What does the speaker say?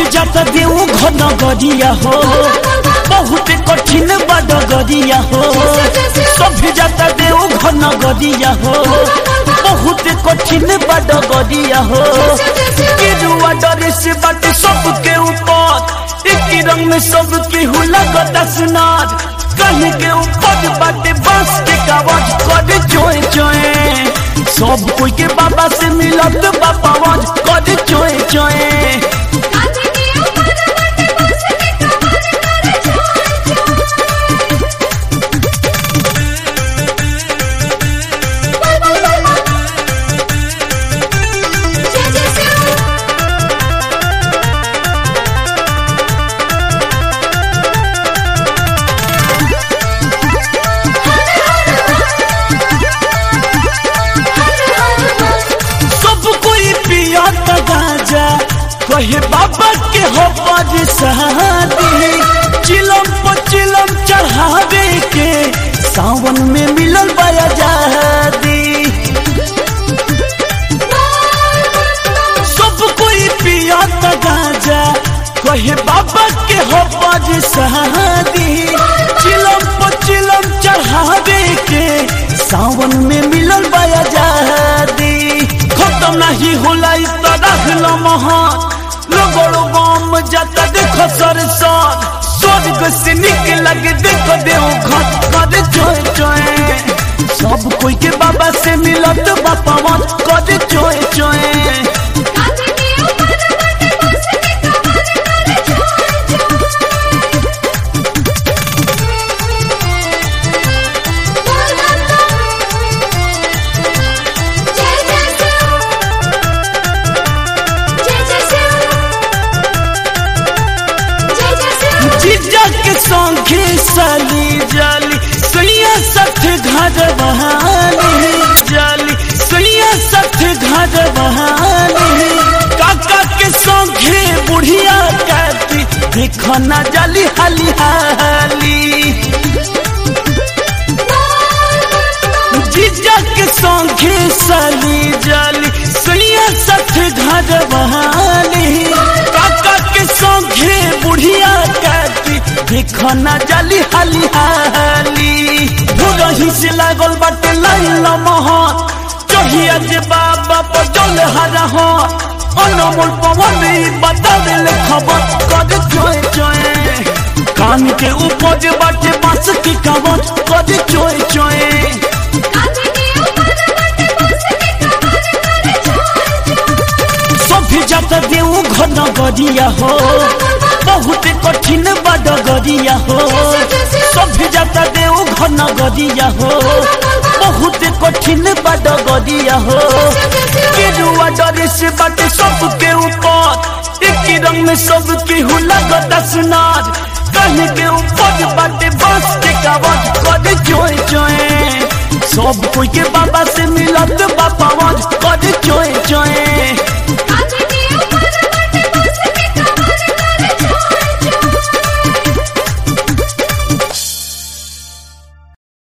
जाता देव घन गरिया हो बहुत कठिन बड गरिया हो सभी जाता देव घन गरिया हो बहुत कठिन बड गरिया हो गिरुआ डरे से बाटे सबके ऊपर एक रंग में सबके हुला गता सुनार कहीं के ऊपर बाटे बांस के कावज कर चोए चोए सब कोई के बाबा से मिलत बाबा वज कर चोए चोए सब कोई पिया गाजा कहे बाबा के हो पर शादी चिलम पर चिलम चढ़ावे के सावन में मिलल बया जादी सब कोई पिया गाजा कहे बाबा के हो पर शादी चिलम पर चिलम चढ़ावे के सावन में मिलल बया जादी खत्म नहीं होला इस तरह महान लोगों बम जाता देखो सर सर स्वर्ग से निकल के देखो देव घट कर चोए चोए सब कोई के बाबा से मिलत बापा मत कर चोए चोए जीजा के संगे साली जाली सुनिया सठ घर बहाली जाली सुनिया सठ घर बहाली काका के संगे बुढ़िया कहती देखो ना जाली हाली हाली जीजा के संगे साली जाली सुनिया सठ घर बहाली काका के संगे बुढ़िया कहती देखो ना जाली हाली हाली भोरही से लागल बाटे लाइन मोहन चढ़िया जे बाबा पर जल हरा हो अनमोल पवन ई बता दिल खबर कर चोए चोए कान के उपज बाटे बांस की कवच कर चोए चोए सभी जाता देव घन गरिया हो बहुत कठिन बड गरिया हो सभी जाता देव घन गरिया हो बहुत कठिन बड गरिया हो गिरुआ डरे से बाटे सबके ऊपर एक रंग में सबके हुला गता सुनार कहीं के ऊपर बाटे बांस के कावज कर चोए चोए सब कोई के बाबा से मिलत बाबा वज कर चोए